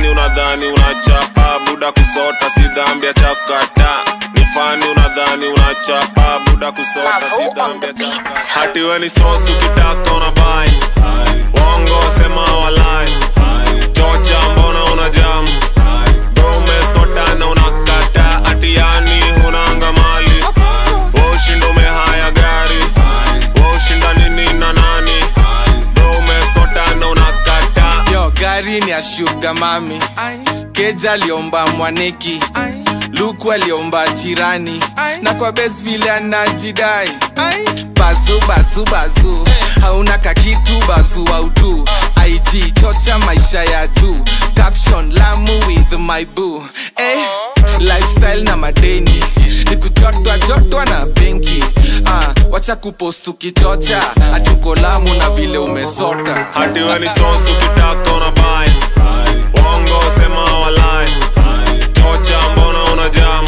fani unadhani unachapa buda kusota si dhambi ya chakata ni fani unadhani unachapa buda kusota si Mavo on dhambi the ya chakata beat. hati we ni sosu ukitaka unabai wongo sema walai chocha mbona una jamu umesotana unakata atiani hunanga mali ushinda umehaya gari ushinda nini na nani umesotana unakata yo gari ni ya shuga mami keja aliomba mwaneki luku aliomba jirani na kwa bes vile anajidai bazu bazu bazu hauna kakitu bazu autu ig chocha maisha ya juu caption lamu with my boo eh, lifestyle na madeni ni kujotwa jotwa na benki ah, wacha kupost ukichocha hatuko lamu na vile umesota hati we ni sosu ukitaka unabai wongo sema walai chocha mbona una jamu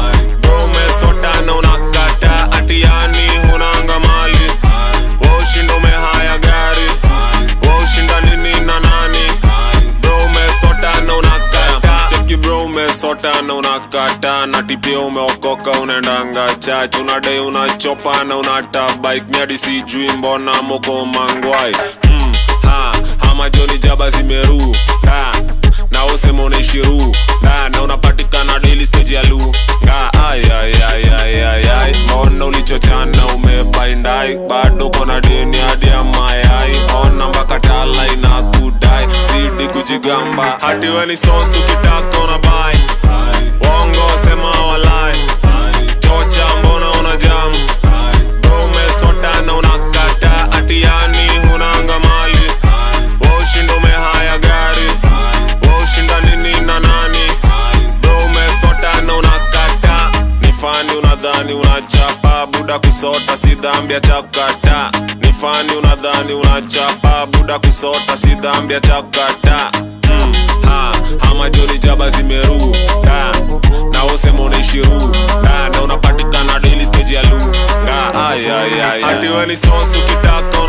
umesotana unakata atiani hunanga mali ushinda umehaya gari ushinda nini na nani bro umesotana unakata cheki bro umesotana unakata na tipia umeokoka unaendanga chach unadai unachopana unata bike miadi sijui mbona moko mangwai mm, ha, hama joni jaba zimeru ha, na usema unaishiru na, na unapatikana daily stage ya lu nga ay, ay, ay, ay, ay, ay. mbona ulichochana umebaindai bado kona deni hadi ya mayai ona mpaka tala inakudai zidi kujigamba hati we ni sosu ukitaka unabai wongo sema walai chocha mbona una jamu umesotana unakata atiani hunanga mali ushinda umehaya gari ushinda nini na nani bro umesotana unakata ni fani unadhani unachapa buda kusota si dhambi ya chakata ni fani unadhani unachapa buda kusota si dhambi ya chakata mm, ha, hama joni jaba zimeru ha, na usema unaishiru ha, na unapatikana daily stage ya lu nga ay, ay, ay, hati we ni sosu ukitaka